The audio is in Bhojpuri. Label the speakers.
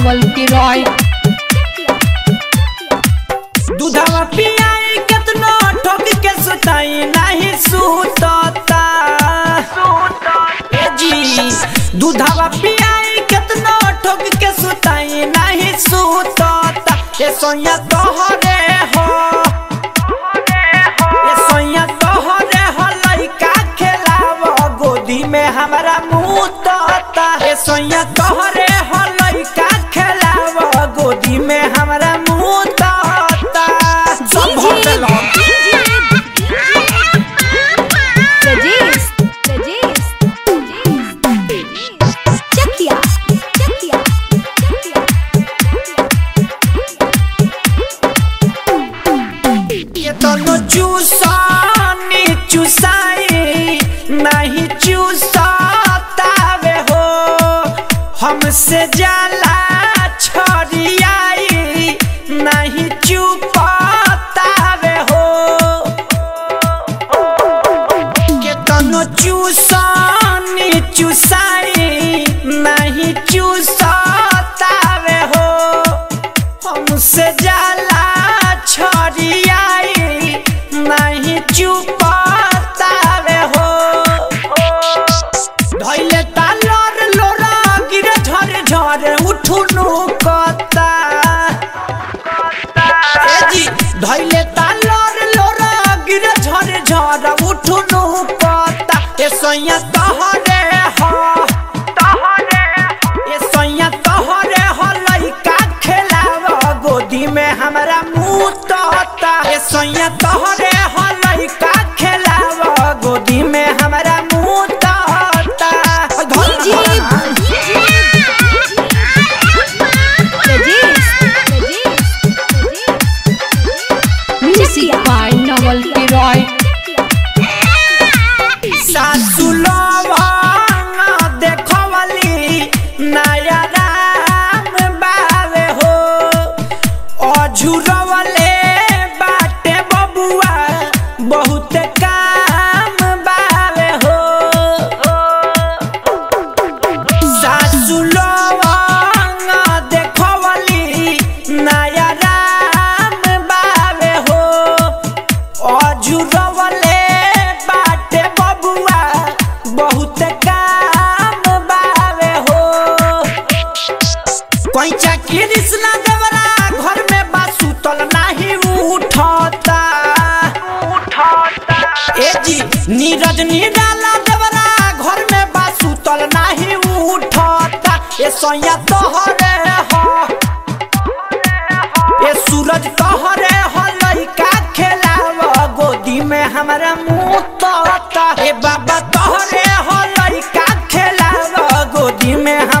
Speaker 1: नवल के रॉय
Speaker 2: दूधवा पियाई केतनो ठोक के सुताई नहीं सुतता ए जी दूधवा पियाई केतनो ठोक के सुताई नहीं सुतता ए सोया तोहरे हो ए सोया तोहरे हो लइका खेलाव गोदी में हमरा मुंह तोता ए सोया तोहरे हो लइका खेलाव गोदी में हमरा मुंह तोता सब भर देलो
Speaker 3: Regis, Regis, Regis, Chakia, Chakia,
Speaker 2: ये दोनों चूसानी चूसाई नहीं चूसातावे हो हमसे जाला छड़ियाई नहीं चुपातावे हो के दोनों चूसानी चूसाई नहीं चूसातावे हो हमसे जाला छड़ियाई नहीं चुपातावे हो धैले तालर लोरा गिरे झरे झरे उठुनु कता ए जी धैले तालर लोरा गिरे झरे झरे उठुनु कता ए सैया तहरे हो तहरे ए सैया तहरे हो लइका खेलाव गोदी में हमरा मुंह तोता ए सैया तहरे हो लइका खेलाव गोदी में हमरा मुंह तोता
Speaker 3: DJ, Regis,
Speaker 1: music by Naval K Roy
Speaker 2: सासु लवंग देखवली नया राम बावे हो अझुरवले बाटे बबुआ बहुत काम बावे हो सासु लवंग देखवली नया राम बावे हो अजुरवले बाटे बबुआ बहुत काम बावे हो कोई चाकी रिसना देवरा घर में बा सुतल नाही उठता ए जी नीरज निराला देवरा घर में बा सुतल नाही उठता ए सैया तोहरे हो ए सूरज तोहरे हो लइका खेलाव गोदी में हमरा मुंह तोता ए बाबा तोहरे हो लइका खेलाव गोदी में